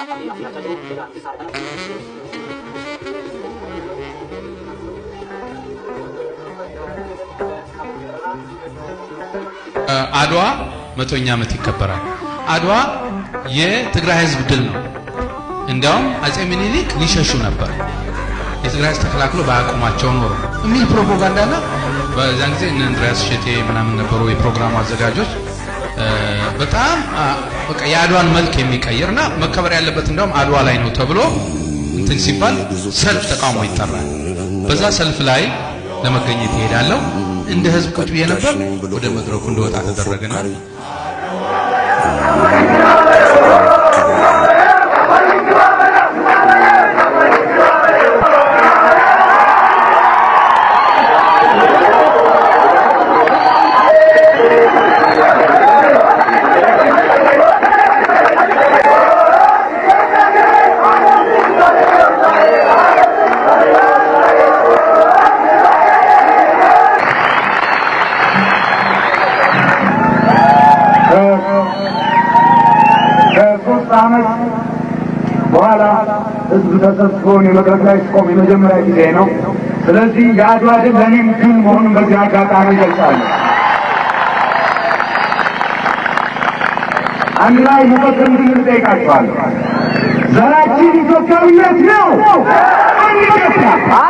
አድዋ መቶኛ ዓመት ይከበራል። አድዋ የትግራይ ህዝብ ድል ነው። እንዲያውም አጼ ምኒልክ ሊሸሹ ነበር። የትግራይ ህዝብ ተከላክሎ ባያቆማቸው ኖሮ የሚል ፕሮፓጋንዳና በዛን ጊዜ እነ እንድሪያስ ሸቴ ምናምን ነበሩ የፕሮግራሙ አዘጋጆች። በጣም በቃ የአድዋን መልክ የሚቀይርና መከበር ያለበት እንዲያውም አድዋ ላይ ነው ተብሎ እንትን ሲባል ሰልፍ ተቃውሞ ይጠራል። በዛ ሰልፍ ላይ ለመገኘት ይሄዳለሁ። እንደ ህዝብ ቁጭ ብዬ ነበር። ወደ መድረኩ እንደወጣ ተደረገና ከሶስት ዓመት በኋላ ህዝብ ተሰብስቦ የመድረክ ላይ ስቆም የመጀመሪያ ጊዜ ነው። ስለዚህ የአድዋ ድል ለእኔም ድል መሆኑን በዚህ አጋጣሚ ይገልጻለሁ። አንድ ላይ መፈክር እንድንል እጠይቃችኋለሁ። ዘራችን ኢትዮጵያዊነት ነው። አንድ ኢትዮጵያ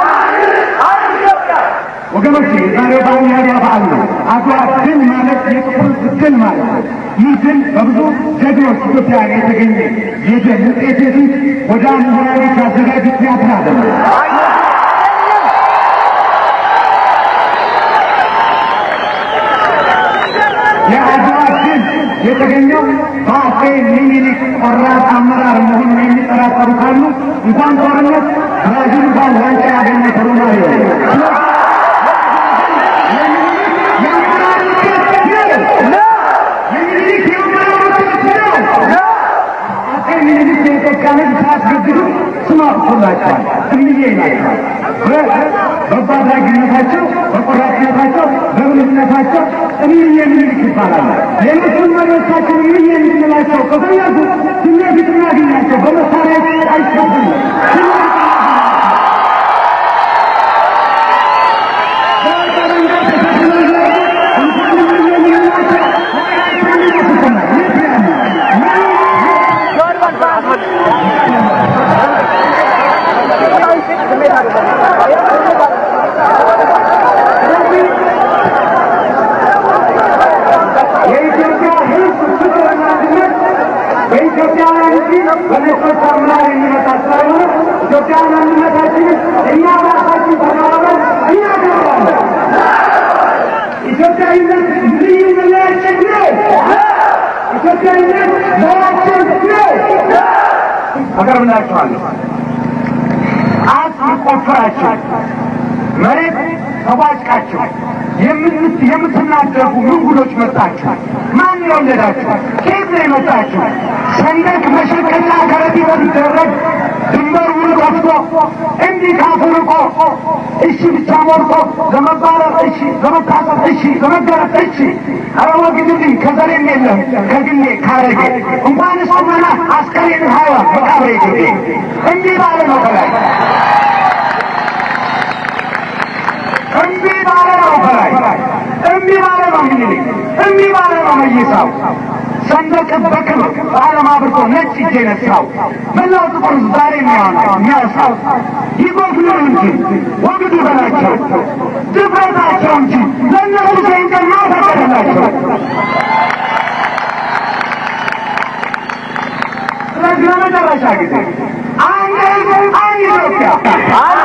ወገኖች ዛሬ በዓል የአድዋ በዓል ነው። አድዋ ድል ማለት የጥቁር ድል ማለት ነው። ይህ ድል በብዙ ጀግኖች ኢትዮጵያውያን የተገኘ የድል ውጤት እንጂ ወደ ምሁራኖች ያዘጋጁት ቲያትር አይደለም። የአድዋ ድል የተገኘው በአፄ ሚኒሊክ ቆራጥ አመራር መሆኑን የሚጠራጠሩ ካሉ እንኳን ጦርነት ብራዚል እንኳን ዋንጫ ያገኘ ተሮማሪ ነው። ስም አውጥቶላቸዋል። እምዬ ናቸዋል። በጎ አድራጊነታቸው፣ በቆራጥነታቸው፣ በብልህነታቸው እምዬ ምኒልክ ይባላሉ። ሌሎቹን መሪዎቻችን እምዬ እንድንላቸው ከፈለጉ ፊት ለፊት እናገኛቸው። በመሳሪያ አይሸፍም። የኢትዮጵያ ሕዝብ ፍቅርና አንድነት በኢትዮጵያውያን እንጂ በነጮች አምላክ የሚመጣ ስላልሆነ ኢትዮጵያውያን አንድነታችንን እኛ ራሳችን ተባብረን እናከብራለን። ኢትዮጵያዊነት ልዩ መለያችን ነው። ኢትዮጵያዊነት ዘራችን ነው። አቀርብላችኋለሁ። አጽም ቆፍራችሁ መሬት ተቧጭቃችሁ የምት የምትናደፉ ምንጉዶች መጣችሁ። ማን የወለዳችሁ? ከየት ነው የመጣችሁ? ሰንደቅ መሸቀና ከረጢት ሲደረግ ድንበር ውል ከፍቶ እንዲህ ካፉ ርቆ እሺ ብቻ ሞልቶ ለመባረር እሺ፣ ለመታሰር እሺ፣ ለመገረፍ እሺ። ኧረ ወግድልኝ ከዘሬም የለም ከግሌ ካረጌ እንኳን እሱመና አስከሬን ሀይዋ መቃብሬ ግዴ እንዲህ ባለ ነው ከላይ እምቢ ባለ ነው ከላይ እምቢ ባለ ነው ምኒልክ እምቢ ባለ ነው መይሳው ሰንደቅ በክብር በዓለም አብርቶ ነጭ እጅ የነሳው መላው ጥቁር ሕዝብ ዛሬ የሚያወጣው የሚያሳው ይጎግሉ እንጂ ወግዱ በላቸው ድፍረታቸው እንጂ ለእነሱ ሰይንቀን ማፈቀደላቸው ስለዚህ ለመጨረሻ ጊዜ አንድ ሕዝብ አንድ ኢትዮጵያ